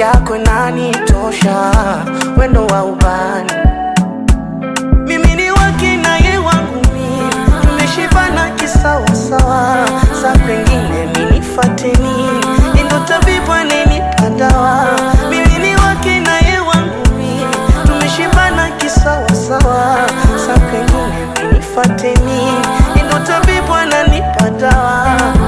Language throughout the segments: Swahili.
yako inanitosha, wendo wa ubani mimi ni wake na ye wangu mi tumeshibana kisawasawa, sa kwengine minifateni endo tabibu anenipa dawa. Mimi ni wake na ye wangu mi tumeshibana kisawasawa, sa kwengine minifateni endo tabibu ananipa dawa.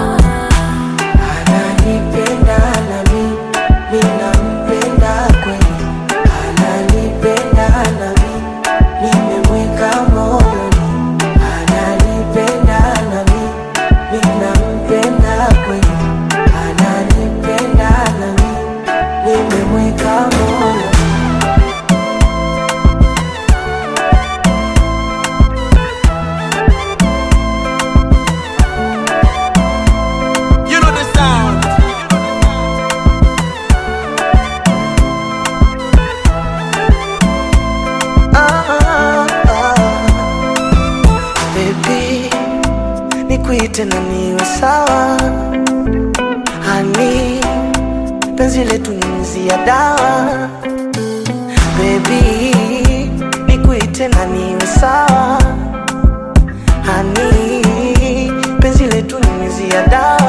Ananipenda nami ninampenda kweli, ananipenda nami nimemweka moyoni, ananipenda nami ninampenda kweli, ananipenda nami nimemweka moyoni. You know the sound. Ah, ah. Baby, nikuite na niwe sawa hani penzi letu nyunyizia dawa Baby, nikuite na niwe sawa hani penzi letu nyunyizia dawa